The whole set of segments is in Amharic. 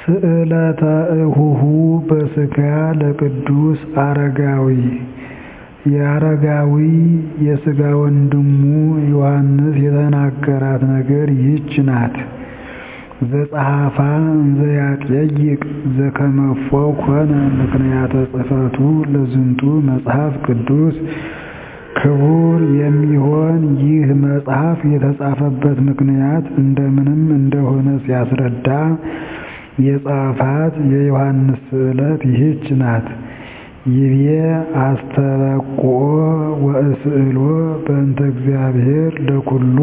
ስእለተ እሁሁ በሥጋ ለቅዱስ አረጋዊ የአረጋዊ የሥጋ ወንድሙ ዮሐንስ የተናገራት ነገር ይህች ናት። ዘጸሐፋ እንዘ ያጠይቅ ዘከመፎ ኮነ ምክንያተ ጽሕፈቱ ለዝንቱ መጽሐፍ ቅዱስ ክቡር የሚሆን ይህ መጽሐፍ የተጻፈበት ምክንያት እንደምንም እንደሆነ ሲያስረዳ የጻፋት የዮሐንስ ስእለት ይህች ናት። ይቤ አስተበቁኦ ወእስእሎ በእንተ እግዚአብሔር ለኩሉ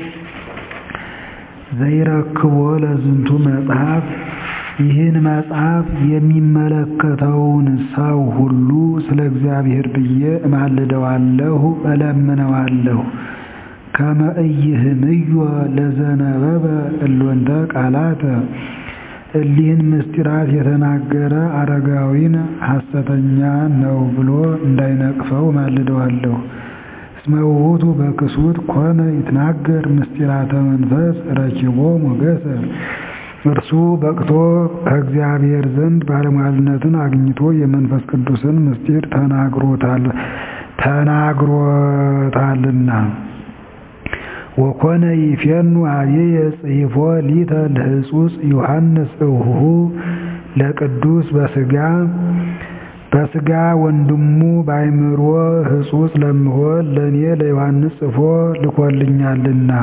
ዘይረክቦ ለዝንቱ መጽሐፍ ይህን መጽሐፍ የሚመለከተውን ሰው ሁሉ ስለ እግዚአብሔር ብዬ እማልደዋለሁ እለምነዋለሁ። ከመ ኢይህምዮ ለዘነበበ እሎንተ ቃላተ እሊህን ምስጢራት የተናገረ አረጋዊን ሐሰተኛ ነው ብሎ እንዳይነቅፈው እማልደዋለሁ። እስመ ውእቱ በክሱት ኮነ ይትናገር ምስጢራተ መንፈስ ረኪቦ ሞገሰ እርሱ በቅቶ ከእግዚአብሔር ዘንድ ባለሟልነትን አግኝቶ የመንፈስ ቅዱስን ምስጢር ተናግሮታልና። ወኮነ ይፌኑ አብየ ጽሒፎ ሊተ ለሕጹጽ ዮሐንስ እሁሁ ለቅዱስ በሥጋ በሥጋ ወንድሙ በአእምሮ ሕጹጽ ለምሆን ለእኔ ለዮሐንስ ጽፎ ልኮልኛልና።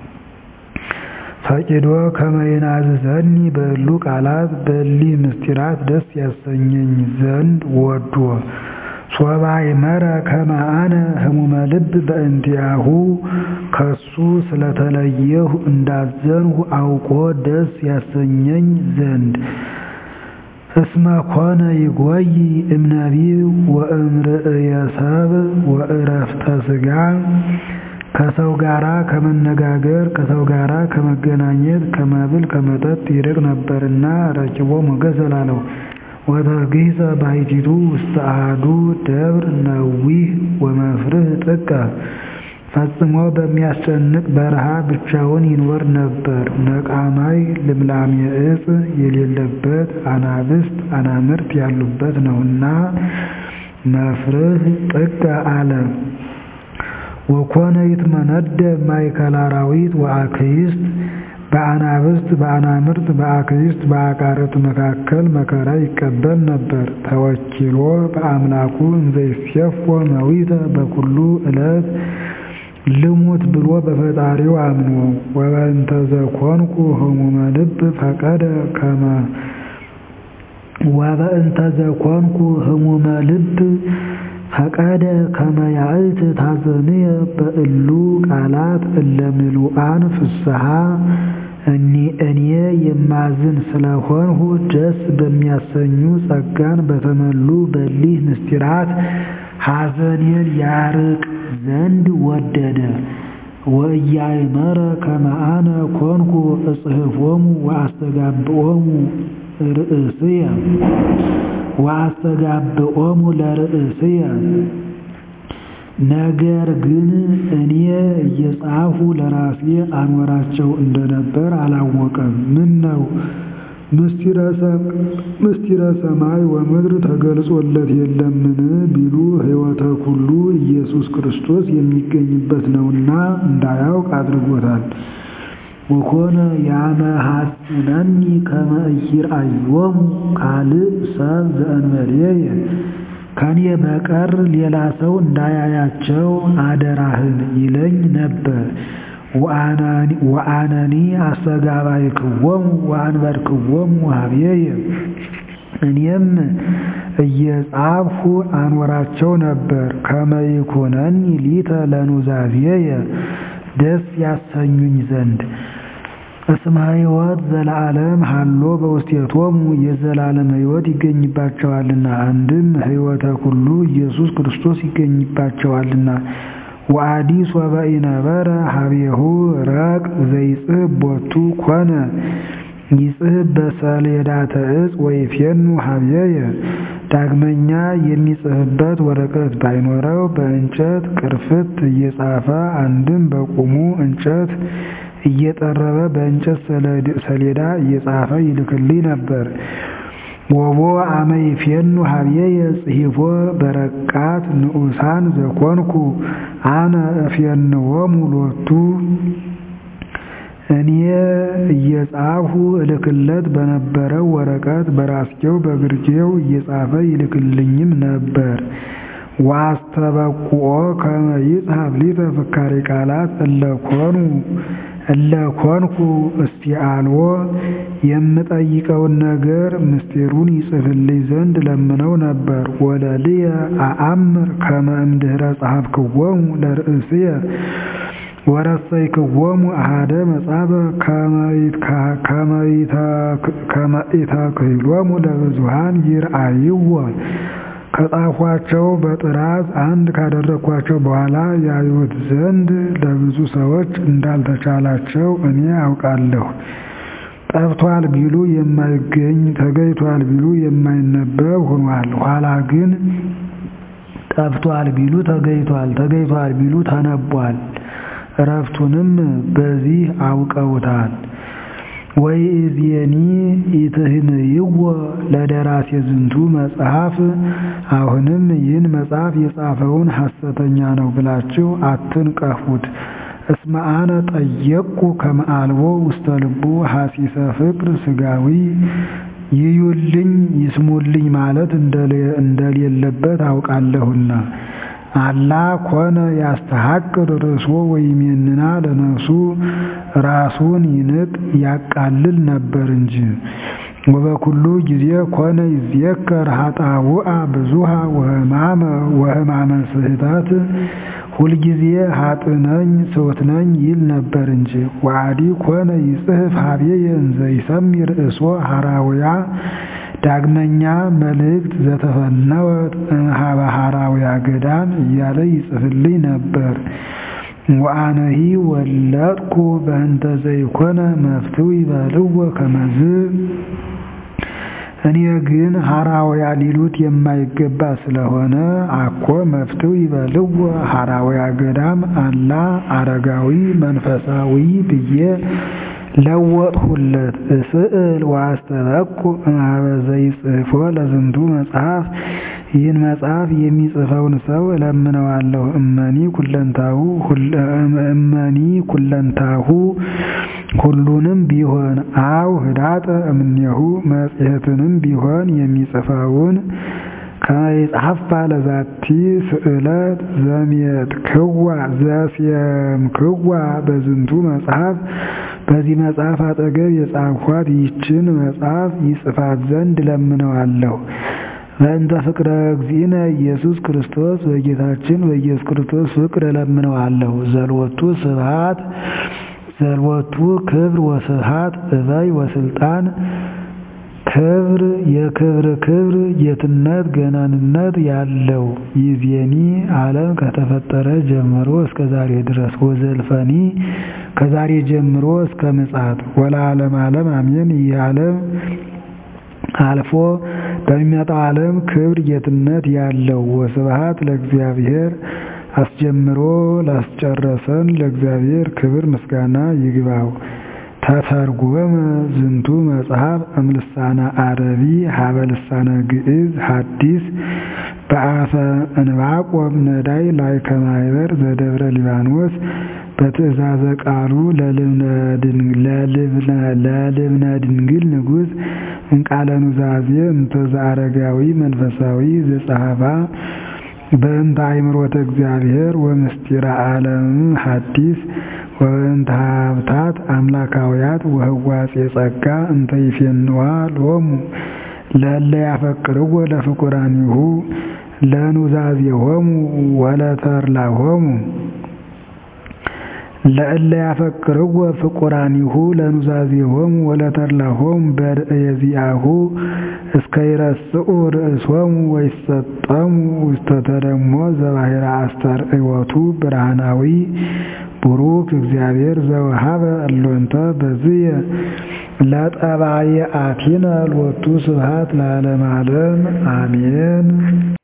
ፈቂዶ ከመ ይናዝዘኒ በእሉ ቃላት በእሊህ ምስጢራት ደስ ያሰኘኝ ዘንድ ወዶ ሶባ ይመረ ከመ አነ ህሙመ ልብ በእንቲአሁ ከሱ ስለተለየሁ እንዳዘንሁ አውቆ ደስ ያሰኘኝ ዘንድ እስመ ኮነ ይጎይ እምነቢብ ወእምርእየ ሰብእ ወእረፍተ ሥጋ ከሰው ጋራ ከመነጋገር ከሰው ጋራ ከመገናኘት ከመብል ከመጠጥ ይርቅ ነበርና ረኪቦ ሞገሰ ላለው ወተግሂሰ ባሕቲቱ ውስተ አሐዱ ደብር ነዊህ ወመፍርህ ጥቀ ፈጽሞ በሚያስጨንቅ በረሃ ብቻውን ይኖር ነበር። ነቃማይ ልምላሜ ዕፅ የሌለበት አናብስት አናምርት ያሉበት ነውና መፍርህ ጥቀ አለ። ወኮነ ይትመነደብ ማእከለ አራዊት ወአክይስት በአናብስት በአናምርት በአክይስት በአቃርት መካከል መከራ ይቀበል ነበር። ተወኪሎ በአምላኩ እንዘ ይሴፎ መዊተ በኩሉ ዕለት ልሙት ብሎ በፈጣሪው አምኖ ወበእንተ ዘኮንኩ ህሙመ ልብ ፈቀደ ከመ ወበእንተ ዘኮንኩ ህሙመ ልብ ፈቀደ ከመ ያእት ታዘንየ በእሉ ቃላት እለ ምሉአን ፍስሐ እኔ የማዝን ስለሆንሁ ደስ በሚያሰኙ ጸጋን በተመሉ በሊህ ምስጢራት ሐዘኔን ያርቅ ዘንድ ወደደ። ወኢያእመረ ከመ አነ ኮንኩ እጽሕፎሙ ወአስተጋብኦሙ ርእስየ ወአስተጋብኦሙ ለርእስየ ነገር ግን እኔ እየጻፉ ለራሴ አኖራቸው እንደነበር አላወቀም። ምን ነው ምስጢረ ሰማይ ወምድር ተገልጾለት የለምን ቢሉ ሕይወተ ኩሉ ኢየሱስ ክርስቶስ የሚገኝበት ነውና እንዳያውቅ አድርጎታል። ወኮነ ያመሐጽነኒ ከመ ኢይርአዮሙ ካልእ ሰብ ዘእንበሌየ ከኔ በቀር ሌላ ሰው እንዳያያቸው አደራህን ይለኝ ነበር። ወአነኒ አስተጋባይክዎሙ ወአንበርክዎሙ ኀቤየ እኔም እየጻፍሁ አኖራቸው ነበር። ከመ ይኩነኒ ሊተ ለኑዛዜየ ደስ ያሰኙኝ ዘንድ እስመ ሕይወት ዘለዓለም ሀሎ በውስቴቶሙ የዘላለም ሕይወት ይገኝባቸዋልና። አንድም ሕይወተ ኩሉ ኢየሱስ ክርስቶስ ይገኝባቸዋልና። ወአዲ ሶበ ኢነበረ ሀቤሁ ረቅ ዘይጽሕብ ቦቱ ኮነ ይጽሕብ በሰሌዳተ ዕፅ ወይፌኑ ሀቤየ ዳግመኛ የሚጽሕበት ወረቀት ባይኖረው በእንጨት ቅርፍት እየጻፈ አንድም በቁሙ እንጨት እየጠረበ በእንጨት ሰሌዳ እየጻፈ ይልክልኝ ነበር። ወቦ አመ ይፌኑ ሀብዬየ ጽሒፎ በረቃት ንዑሳን ዘኮንኩ አነ እፌንዎሙ ሎቱ እኔ እየጻፍሁ እልክለት በነበረው ወረቀት በራስጌው በግርጌው እየጻፈ ይልክልኝም ነበር። ዋስተበቁኦ ከመ ይጽሐፍ ሊተ ፍካሬ ቃላት እለኮኑ እለኮንኩ እስቲአልዎ የምጠይቀውን ነገር ምስጢሩን ይጽፍልኝ ዘንድ ለምነው ነበር። ወለልየ አአምር ከመ እምድኅረ ጸሐፍክዎሙ ለርእስየ ወረሰይክዎሙ አሐደ መጻፈ ከመ ኢተክህሎሙ ለብዙኃን ይርአይዎ ከጻፏቸው በጥራዝ አንድ ካደረግኳቸው በኋላ ያዩት ዘንድ ለብዙ ሰዎች እንዳልተቻላቸው እኔ አውቃለሁ። ጠፍቷል ቢሉ የማይገኝ ተገኝቷል ቢሉ የማይነበብ ሆኗል። ኋላ ግን ጠፍቷል ቢሉ ተገኝቷል፣ ተገኝቷል ቢሉ ተነቧል። እረፍቱንም በዚህ አውቀውታል። ወይእዜኒ ኢትህንይዎ ለደራሴ ዝንቱ መጽሐፍ፣ አሁንም ይህን መጽሐፍ የጻፈውን ሐሰተኛ ነው ብላችሁ አትንቀፉት። እስመ አነ ጠየቅኩ ከመ አልቦ ውስተ ልቡ ሐሲሰ ፍቅር ሥጋዊ ይዩልኝ ይስሙልኝ ማለት እንደሌለበት አውቃለሁና። አላ ኮነ ያስተሐቅር ርእሶ ወይሜንና ለነፍሱ ራሱን ይንቅ ያቃልል ነበር እንጂ። ወበኩሉ ጊዜ ኮነ ይዝየከር ኃጣውአ ብዙሃ ወሕማመ ስህተት ሁልጊዜ ሀጥ ነኝ ስውት ነኝ ይል ነበር እንጂ። ወአዲ ኮነ ይጽሕፍ ሀቤየ እንዘ ይሰሚ ርእሶ ሐራውያ ዳግመኛ መልእክት ዘተፈነወት እምኀበ ሐራውያ ገዳም እያለ ይጽፍልኝ ነበር። ወአነሂ ወለጥኩ በእንተ ዘይኮነ መፍትው ይበልዎ ከመዝ እኔ ግን ሐራውያ ሊሉት የማይገባ ስለሆነ አኮ መፍትው ይበልዎ ሐራውያ ገዳም አላ አረጋዊ መንፈሳዊ ብዬ ለወጥሁለት። እስእል ወአስተበቁ እምኀበ ዘይጽሕፎ ለዝንቱ መጽሐፍ ይህን መጽሐፍ የሚጽፈውን ሰው እለምነዋለሁ። እመኒ ኩለንታሁ እመኒ ኩለንታሁ ሁሉንም ቢሆን አው ህዳጠ እምኔሁ መጽሔትንም ቢሆን የሚጽፈውን ከመይጽሐፋ ለዛቲ ስእለት ዘሜትክዋ ዘሴምክዋ በዝንቱ መጽሐፍ በዚህ መጽሐፍ አጠገብ የጻፍኋት ይችን መጽሐፍ ይጽፋት ዘንድ ለምነዋለሁ። በእንተ ፍቅረ እግዚእነ ኢየሱስ ክርስቶስ በጌታችን በኢየሱስ ክርስቶስ ፍቅር እለምነዋለሁ። ዘልወቱ ስብሐት ዘልወቱ ክብር ወስብሐት እበይ ወስልጣን ክብር የክብር ክብር ጌትነት ገናንነት ያለው ይዜኒ ዓለም ከተፈጠረ ጀምሮ እስከ ዛሬ ድረስ ወዘልፈኒ ከዛሬ ጀምሮ እስከ ምጽአት ወለዓለም ዓለም አሜን። ይህ ዓለም አልፎ በሚመጣው ዓለም ክብር ጌትነት ያለው ወስብሐት ለእግዚአብሔር አስጀምሮ ላስጨረሰን ለእግዚአብሔር ክብር ምስጋና ይግባው። ተተርጎመ ዝንቱ መጽሐፍ እምልሳነ አረቢ ሀበ ልሳነ ግዕዝ ሐዲስ በአፈ እንባቆም ነዳይ ላይ ከማይበር ዘደብረ ሊባኖስ በትእዛዘ ቃሉ ለልብነ ድንግል ንጉሥ እንቃለ ኑዛዜ እንተዛ አረጋዊ መንፈሳዊ ዘጸሐፋ በእንተ አእምሮተ እግዚአብሔር ወምስጢረ ዓለም ሐዲስ ወበእንተ ሀብታት አምላካውያት ወህዋጼ ጸጋ እንተ ይፌንዋ ሎሙ ለእለ ያፈቅርዎ ለፍቁራኒሁ ለኑዛዜሆሙ ወለተድላሆሙ ለእለ ያፈቅርዎ ፍቁራኒሁ ለኑዛዜሆሙ ወለተድላሆሙ በርእየ ዚአሁ እስከ ይረስኡ ርእሶሙ ወይሰጠሙ ውስተ ተደሞ ዘባሕረ አስተርእዮቱ ብርሃናዊ ቡሩክ እግዚአብሔር ዘወሃበ እሎንተ በዝየ ለጠባየ አቲነ ሎቱ ስብሐት ለዓለመ ዓለም አሜን።